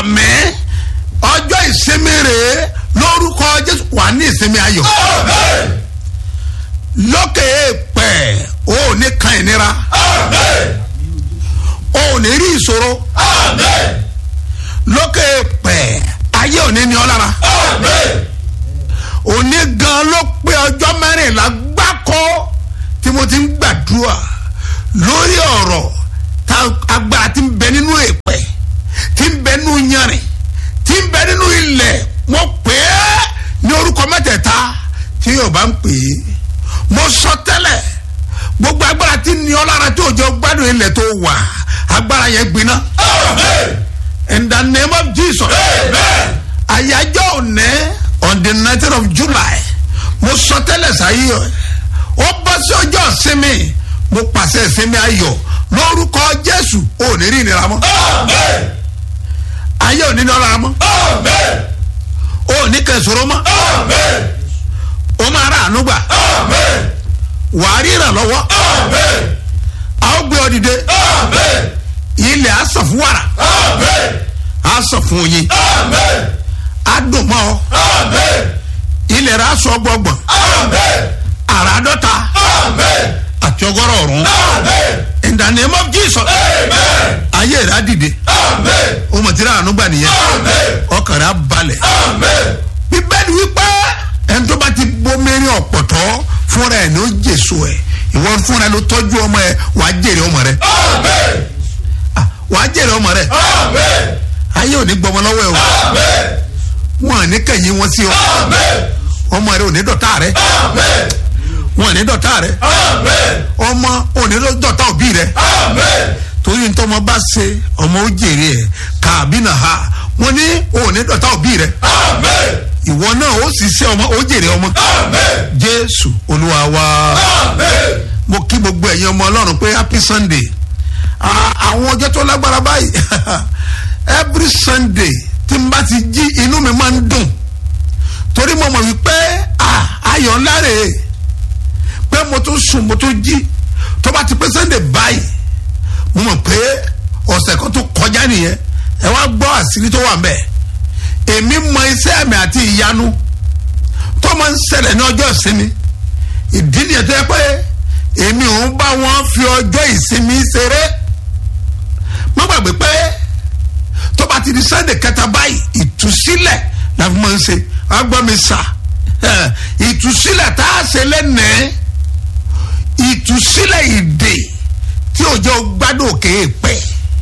sàmì ọjọ́ ìsinmi rèé lórúkọ jésù wà ní ìsinmi ayọ̀ lókè èèpẹ̀ o ò ní kan ìnira o ò ní rí ìṣòro lókè èèpẹ̀ ayé ò ní ní ọ lára òní gan ló pé ọjọ́ mẹ́rìnlá gbáko tí mo ti ń gbàdúrà lórí ọ̀rọ̀ tá agbára ti ń bẹ nínú èèpẹ̀ ti ń bẹ nínú yanrìn ti ń bẹ nínú ilẹ̀ mo pè é ní orúkọ mẹ́tẹ̀ẹ̀ta tí yóò bá ń pè é mo sọ tẹ́lẹ̀ gbogbo agbára tí ní ọ lára tó jọ gbádùn ilẹ̀ tó wà agbára yẹn gbiná in the name of jesus àyájọ́ òní on the nineteen of july mo sọ tẹ́lẹ̀ sáyé ó bọ́ sí ọjọ́ ìsinmi mo pàṣẹ ìsinmi ayọ̀ lórúkọ jésù ò ní rí ìnira mọ́ ayé ò ní ní ọlára mọ́ ò ní kẹsòrò mọ́ ó máa rà àánú gbà wàá rí ìrànlọ́wọ́ a ó gbé ọ dìde ilẹ̀ á sàn fún wàrà á sàn fún oyin á dùn mọ́ ọ ilẹ̀ rẹ̀ á sọ gbọ̀ngbọ̀n àrà dọ́ta àti ọgọ́rọ̀ ọ̀run in the name of jesus ayé rẹ̀ á dìde ó mọ̀ tí ráàánú gbà nìyẹn ọkàn rẹ̀ á balẹ̀ bíbélì wípé ẹni tó bá ti bomirin ọ̀pọ̀tọ́ fúnra ẹ̀ ní ó jèso ẹ̀ ìwọ fúnra ló tọ́jú ọmọ ẹ̀ wàá jèrè ọmọ rẹ̀ wàá jèrè ọmọ rẹ̀ ayé ò ní gbọmọ lọ́wọ́ ẹ̀ o wọn ò ní kẹ̀yìn wọn sí ọ ọmọ rẹ̀ ò ní dọ̀tá rẹ̀ wọn ò ní dọ̀tá rẹ̀ ọmọ ò ní dọ̀tá òbí rẹ̀ torí ntọ́mọ bá ṣe ọmọ ó jèrè ẹ̀ kàbí nà ha wọn ní ò ní dọ̀tá òbí rẹ̀ ìwọ náà ó sì ṣe ọmọ ó jèrè ọmọ jésù olúwa wa mo kí gbogbo ẹ̀yin ọmọ ọlọ́run pé happy sunday àwọn ọjọ́ tó lágbára báyìí every sunday tí n bá ti jí inú mi máa ń dùn torí mo mọ̀ wípé ayọ̀ ńlá rè é pé mo tún sùn mo tún jí tó bá ti pé sunday báyìí mo mọ̀ pé ọ̀sẹ̀ kan tó kọjá nìyẹn ẹ wá gbọ́ àṣírí tó wà mbẹ́ẹ̀ èmi mọ iṣẹ́ mi àti ìyanu tó máa ń ṣẹlẹ̀ ní ọjọ́ ìsinmi ìdí nìyẹn tó yẹ pé èmi ò ń bá wọn fi ọjọ́ ìsinmi ṣeré má gbàgbé pé tó bá ti di sunday kẹta báyìí ìtúsílẹ̀ la fi máa ń ṣe agbọ́n mi sà ìtúsílẹ̀ tá a ṣe lẹ́nẹ̀ẹ́ ìtúsílẹ̀ ìdè tí òjò gbádùn òkè pẹ́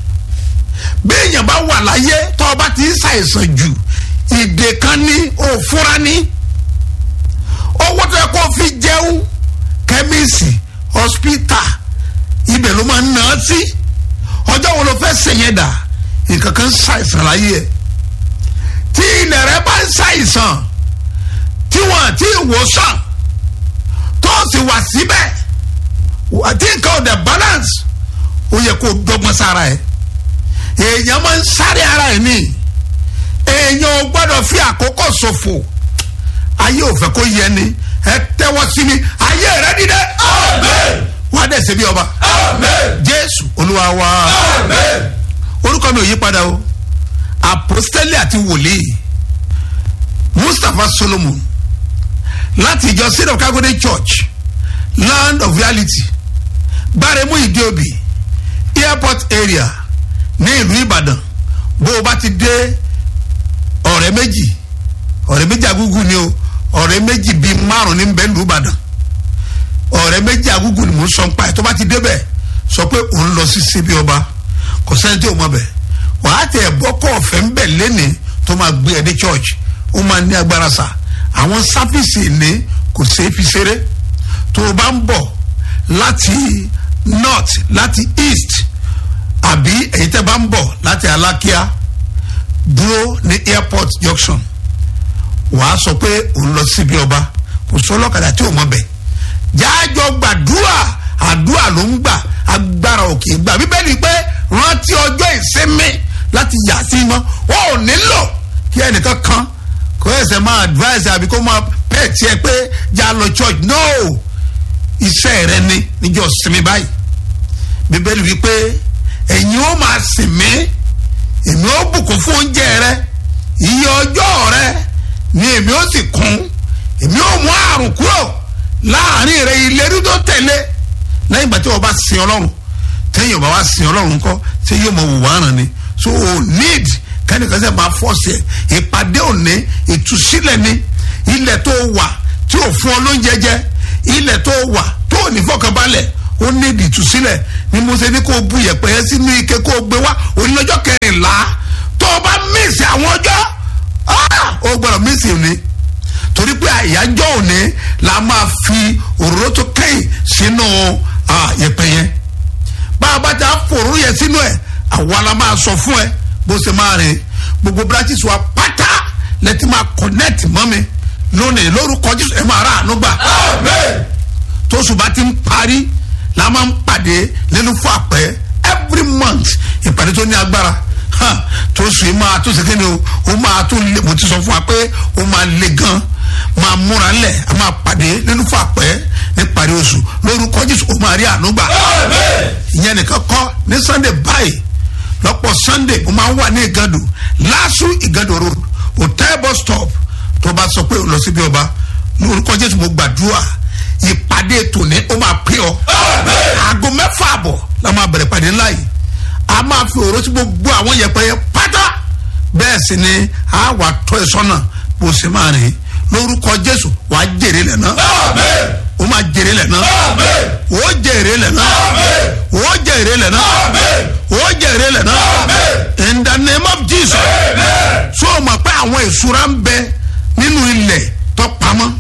bí èèyàn bá wà láyé tó o bá ti ń ṣàìsàn jù ìdè kan ní òfúra ní owó tó yẹ kó fi jẹun kẹ́míìsì hospital ibẹ̀ ló máa ń ná sí ọjọ́ wo ló fẹ́ sèyẹn dà nǹkan kan ṣàìsàn láyé ẹ̀ tí ilẹ̀ rẹ bá ń ṣàìsàn tí wọ́n àti ìwòsàn tó sì wà síbẹ̀ àti nǹkan ò dẹ̀ balance ó yẹ kó dọ́gbọ́n sára ẹ̀ èèyàn máa ń sáré ara ẹ̀ ní èèyàn ò gbọ́dọ̀ fi àkókò ṣòfò ayé ò fẹ́ kó yẹ ni ẹ tẹ́wọ́ sí mi ayé rẹ dídẹ wọ́n á dẹ̀ ṣe bí ọba jésù olúwa wa orúkọ mi ò yí padà o apostoli àti wòlíì mustapha solomon láti ìjọ seed of calgary church land of reality gbáremú ìdíòbí airport area ní ìlú ìbàdàn bó o bá ti dé ọ̀rẹ́ méjì ọ̀rẹ́ méjì agúgú ni o ọ̀rẹ́ méjì bíi márùn ní bẹ́ẹ̀ ìlú ìbàdàn ọ̀rẹ́ méjì agúgú ni mò ń sọ ń pa ẹ̀ tó bá ti débẹ̀ sọ pé òun lọ sí síbi ọba kò sẹ́ni tí ò mọ̀ bẹ̀ wàá tẹ̀ ẹ̀bọ́ kọ́ ọ̀fẹ́ ń bẹ̀ lẹ́nìí tó máa gbé ẹ dé church ó máa ní agbára sà àwọn sáfìsì ní kò ṣeé fi ṣeré tó o bá ń bọ̀ láti north láti east àbí èyí tẹ́ bá ń bọ̀ láti alákíá dúró ní airport junction wàá sọ pé òun lọ síbi ọba kò sọ ọlọ́kadà tí ò mọ̀ bẹ̀ jájọ gbàdúrà àdúrà ló ń gbà agbára òkè gbà bíbélì pé rántí ọjọ́ ìsinmi láti yà sí mọ́ ó ò nílò kí ẹnìkan kan kó ẹsẹ̀ máa advice àbí kó máa pẹ̀ tiẹ̀ pé já lọ church no iṣẹ́ rẹ ni níjọ́ sinmi báyìí bíbélì wípé ẹ̀yin ó máa sìn mí èmi ó bùkún fún oúnjẹ rẹ iye ọjọ́ rẹ ni èmi ó sì kún èmi ó mú àrùn kúrò láàrin rẹ ìlérí tó tẹ̀lé lẹ́yìn ìgbà tí wọ́n bá sin ọlọ́run tẹ́yìn ọba wa sin ọlọ́run kọ́ ṣé yóò mọ wùwá ràn ni so o need kẹ́nìkan sẹ́ máa fọ́ọ̀sì ẹ̀ ìpàdé òní ìtúsílẹ̀ ni ilẹ̀ tó wà tí ò fún ọ lóúnjẹ jẹ ilẹ̀ tó wà tó ò ní fọkànbalẹ̀ ó ní ìtúsílẹ̀ ni mo ṣe ní kó o bu yẹ̀pẹ̀ yẹn sínú ike kó o gbé wá onílọ́jọ́ kẹrìnlá tó o bá mísì àwọn ọjọ́ o gbọ́dọ̀ mísì òní torí pé àyájọ́ òní la máa fi òróró tó kẹ́yìn sínú yẹ̀pẹ̀ yẹn bá a bá ta fòrò yẹn sínú ẹ̀ àwa la máa sọ fún ẹ bó ṣe máa rìn gbogbo branches wa pátá lẹ́tí máa connect mọ́ mi lónìí lórúkọ jésù ẹ máa rà àánú gbà. tóṣù bá ti ń parí la máa ń pàdé lẹ́nu fún àpẹ́ every month ìpàdé tó ní agbára tóṣù yìí máa tó ṣèkéde o ó máa tó lé mo ti sọ fún wa pé ó máa le gan máa múra lẹ̀ a máa pàdé lẹ́nu fún àpẹ́ ní parí oṣù lórúkọ jésù ó máa rí àánú gbà. ìyẹn nìkan kọ́ ní sunday báyìí lọ́pọ̀ sunday mo máa ń wà ní ìgàdù lásù ìgàdù road hotel bus stop tó bá sọ pé o lọ síbi ọba lórúkọ jésù mo gbàdúrà ìpàdé tòní ó máa pé ọ aago mẹ́fà àbọ̀ la máa bẹ̀rẹ̀ pàdé ńlá yìí a máa fi òró sí gbogbo àwọn yẹpẹyẹ pátá bẹ́ẹ̀ sì ni a wà tọ́ ẹ sọ́nà bó ṣe máa rìn lórúkọ jésù wàá jèrè lẹ̀ náà o máa jèrè lẹ̀ náà o jèrè lẹ̀ náà o jèrè lẹ̀ náà o jèrè lẹ̀ náà in the name of jesus so o mọ̀ pé àwọn ìṣúra ń bẹ nínú ilẹ̀ tó pamọ́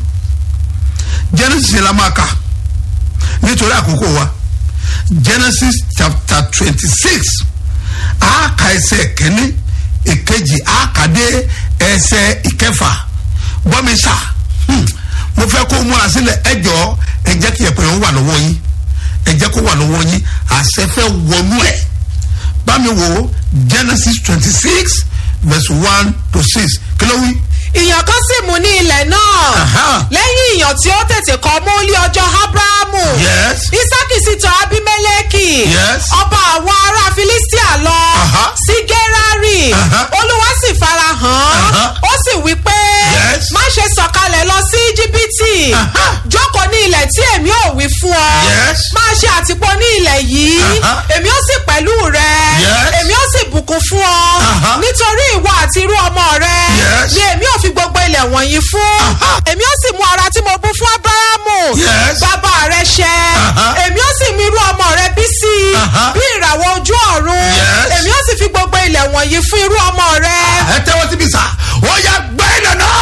genesis la máa kà nítorí àkókò wa genesis chapter twenty six àáka ẹsẹ̀ kẹ́ni ìkejì àákàdé ẹsẹ̀ ìkẹfà bọ́mísà mo fẹ́ kó múra sílẹ̀ ẹ jọ ẹ jẹ́ kí ẹ̀pẹ̀ yẹn wà lọ́wọ́ yín ẹ jẹ́ kó wà lọ́wọ́ yín àṣẹ fẹ́ wọnú ẹ̀ bámi wo genesis twenty six verse one to six kí ló wí. ìyàn kan sì mú ní ilẹ̀ náà Aha. lẹ́yìn ìyàn tí ó tètè kọ́ mú lé ọjọ́ abrahamu Yes. isaki sì tọ̀ abimeleki Yes. ọba àwọn ará filistia lọ Aha. sí gerari Aha. olúwa sì fara hàn Aha. ó sì wí pé Yes. má ṣe sọ̀kalẹ̀ lọ sí íjíbítì Aha. jókòó ní ilẹ̀ tí èmi ò wí fún ọ Yes. máa ṣe àtìpó ní ilẹ̀ yìí Aha. èmi ó sì pẹ̀lú rẹ Yes. èmi ó sì bùkún fún ọ Aha. nítorí ìwọ àti irú ọmọ rẹ Yes. ni èmi ò fi gbogbo ilẹ̀ wọ̀nyí fún Aha. èmi ó sì mú ara tí mo bú fún abrahamu Yes. bàbá rẹ ṣẹ Aha. èmi ó sì mú irú ọmọ rẹ bí sí i Aha. bí ìràwọ̀ ojú ọ̀run Yes. èmi ó sì fi gbogbo ilẹ̀ wọ̀nyí fún irú ọmọ rẹ. ẹ tẹ́wọ́ síbi sá ó yà gbá ilẹ̀ náà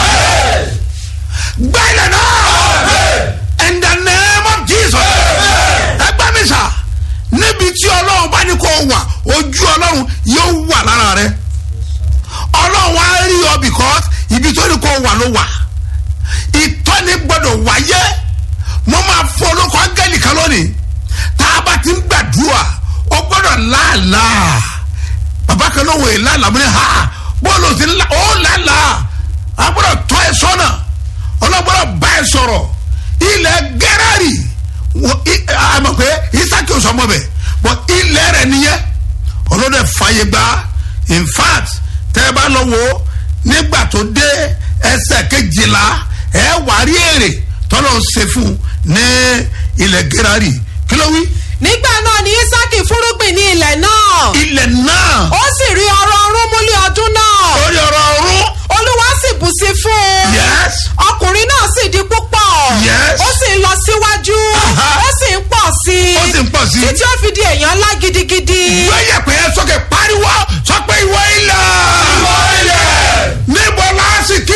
gbá ilẹ̀ náà in the name of jesus ẹ gbá mi sá níbi tí ọlọ́run bá ní kó wà ojú ọlọ́run yóò wà lára rẹ ọlọ́run á rí ọ because ibi tó ní kó wà ló wà ìtọ́ni gbọ́dọ̀ wáyé mo máa fọ olóko áńgẹ́lì kan lónìí tá a bá ti ń gbàdúrà ó gbọ́dọ̀ láàlàá bàbá kan ló wò é lálàá mo ní ha bọ́ọ̀lù sí ńlá ó lálàá a gbọ́dọ̀ tọ́ ẹ sọ́nà ọlọ́gbọ́dọ̀ bá ẹ sọ̀rọ̀ ilẹ̀ gẹ́rẹ́rì wọ- i- àmọ̀ pé isaki ò sọmọ bẹ̀ bọ̀ ilẹ̀ rẹ̀ nìyẹn ọlọ́dẹ fàyè gbà in fact tẹ́ ẹ bá lọ wo nígbà tó dé ẹsẹ̀ kejìlá ẹ wà rí èrè tọ́lọ̀ ń ṣe fún un ní ilẹ̀ gẹ́rẹ́rì kí ló wí nígbà náà ni isaki fúrúgbìn ní ilẹ̀ náà ilẹ̀ náà ó sì rí ọrọ̀ ọrún múlé ọdún náà orí ọ̀rọ̀ ọ̀run olúwa sì bù sí fún un yes ọkùnrin náà sì di púpọ̀ Yes. ó sì ń lọ síwájú Aha. ó sì ń pọ̀ sí i ó sì ń pọ̀ sí i. títí ó fi di èèyàn ńlá gidigidi gbẹ́yẹ̀ pé